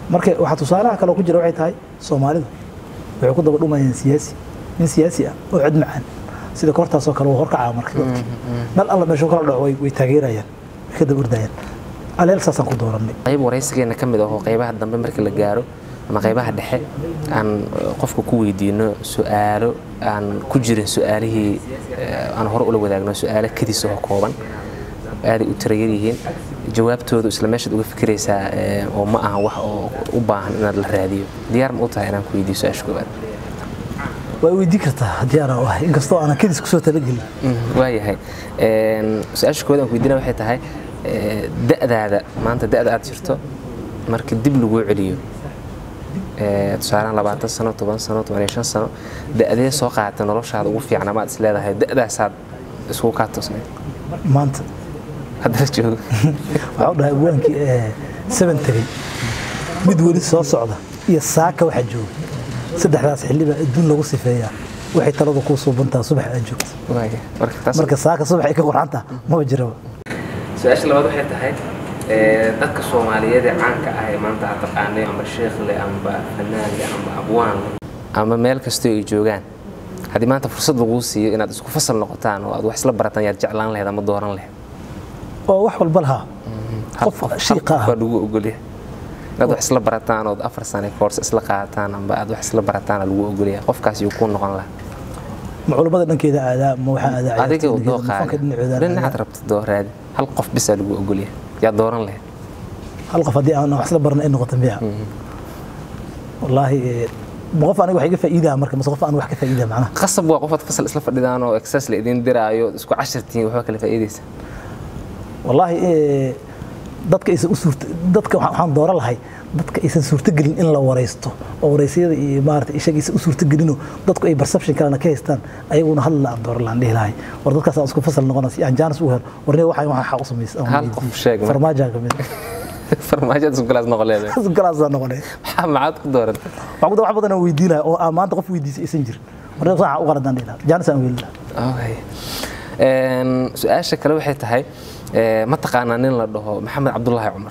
marka waxaa tusaalaha kale oo ku jira waxay tahay soomaalidu waxay ku daba dhumayaan siyaasi nin siyaasi ah oo cod macaan sida koortaasoo kale waa horkacaa marka dadki meel alla meeshuu kala dhaco way way taageerayaan way ka daba ordayaan aleel saasaan ku doorannay qayb waraysigeena ka mid ahoo qaybaha dambe marka la gaaro ama qaybaha dhexe aan eh, qofka ku weydiino su-aalo aan ku jirin su-aalihii eh, aan hore ula wadaagno su-aalo kadis oo kooban aaday u tirayar yihiin jawaabtoodu isla meeshaad uga fikiraysaa eh, oo ma aha wax oo u baahan inaad la raadiyo diyaar ma u tahay inaan ku weydiiyo su-aasha koowaad waa weydiin kartaa haddii aanaa u ahay inkastoo aanan kadis kusoo talagelin waayahay Een, su-aasha koowaad aan ku weydiina waxay tahay eh, da'daada maanta da'da aad jirto marka dib laguu celiyo eh, tusaalehaan labaatan sano toban sano toban iyo shan sano da'dee soo qaata noloshaada ugu fiican amaad is leedahay da'daasaad iskugu kaa toosnayd maanta haddana joogo waxaa u dhahay abwaankii ee seven tegey mid weli soo socda iyo saaka waxaa jooga saddexdaas xilli baa adduun lagu sifeeyaa waxay taladu kuu suubantaa subax aad joogto waaya marka taas marka saaka subax ay ka qorxantaa maba jiraba su-aasha labaad waxay tahay eh, dadka soomaaliyeed ee caanka ah ee maanta aad taqaanay amba sheekhle amba fanaanle amba abwaan ama meel kastoo ay joogaan haddii maanta fursad laguu siiyo inaad isku fasal noqotaan oo aad wax isla barataan yaad jeclaan lahayd ama dooran lahayd oo wax walba lahaa hal qof qof hal shiiqa qof ah baa lagu ogolyahay inaad wax isla barataan ood afar sane koorse isla qaataan amba aad wax isla barataan lagu ogolyahay qofkaas yuu kuu noqon lahaa ma culummada dhankeeda aadaa ma waxaa aadaa adiga ciyaartooyda doo dhankeeda, ma fanka dhinacooda qaadi dhinacaad aadaa. rabta doo raadi hal qof bisaa lagu ogolyahay yaa dooran lahayd hal qof haddii aan wax isla barna ay noqoto miya wallaahi eh, ma qof aniga wax iga faa'iidaa marka mase qof aan wax ka faa'iidaa macnaha qasab waa qofaad fasal isla fadhidaan oo exercise la idin diraayo isku cashirtiin waxba kala faa'iidaysa wallaahi eh, dadka aysan u suurta dadka waxaan waxaan dooran lahay dadka aysan suurtagelin in la waraysto oo waraysiyada iyo maarata ishaga aysan u suurtagelinoo dadku ay perception kalena ka haystaan ayaguna hadal aan dooran lahaan dhihi lahay war dadkaas aan isku fasal noqona si aan jaanis u helo warniga waxaan waxaan xaq u samaysa Hal qof sheeg marka. farmaajaa ka mid farmaajada isku galaas noqon leedahay galaasaa noqonay maxaa maxaad ku doorantay waxaan ku wax badan aan weydiin lahaa oo aan maanta qof weydiisay aysan jirin warniga waxaan u qaladaan dhihi lahaa jaanis aan weeli lahaa okay Een, su-aasha kale waxay tahay eh, ma taqaanaa nin la dhaho maxamed cabdulaahi cumar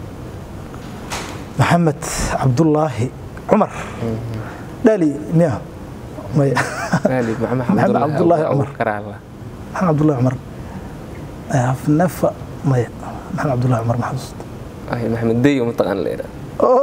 maxamed cabdulaahi cumar dhaali miya maya Maali, maxamed Maxamed Cabdulaahi Abu- Cumar. Abubakar Allah. maxamed cabdulaahi cumar afnafa maya maxamed cabdulaahi cumar ma xasuusta Ay, maxamed deyo ma taqaan la yidhaha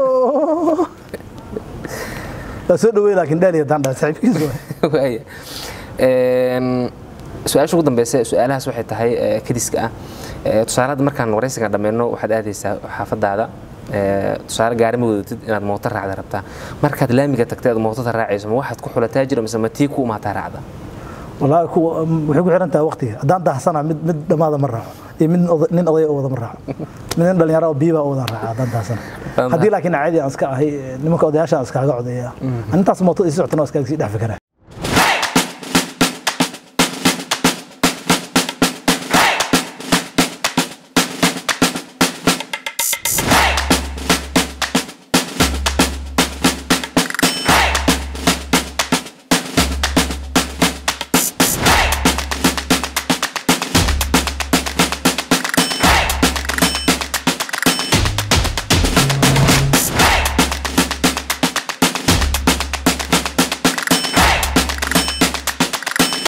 waa soo dhaweey laakiin dhaali haddaan dhahay saaxiibkiis waay waaya Een, su-aasha ugu dambeysa su-aalahaas waxay tahay eh, kadiska ah Eh, tusaale hadda markaan waraysiga dhammayno waxaad aadaysaa xaafadaada Eh, tusaale gaari ma wadatid inaad mooto raacda rabtaa markaad laamiga tagtay aad mootada raacayso ma waxaad ku xulataa jiro mise ma tii ku umaataa raacda wallaahi kuwa waxay ku xiran tahay waqtiga haddaan daahsanaa mid mid dhammaada ma raaco iyo mid oda- nin odaya oo wada ma raaco mid nin dhalinyaro oo biiba oo wada raaca haddaan daahsana haddii laakiin caadi aan iska ahay nimanka odayaasha aan iskaaga codeeya intaas mooto ii socotana waa iskaaga sii dhex fikraa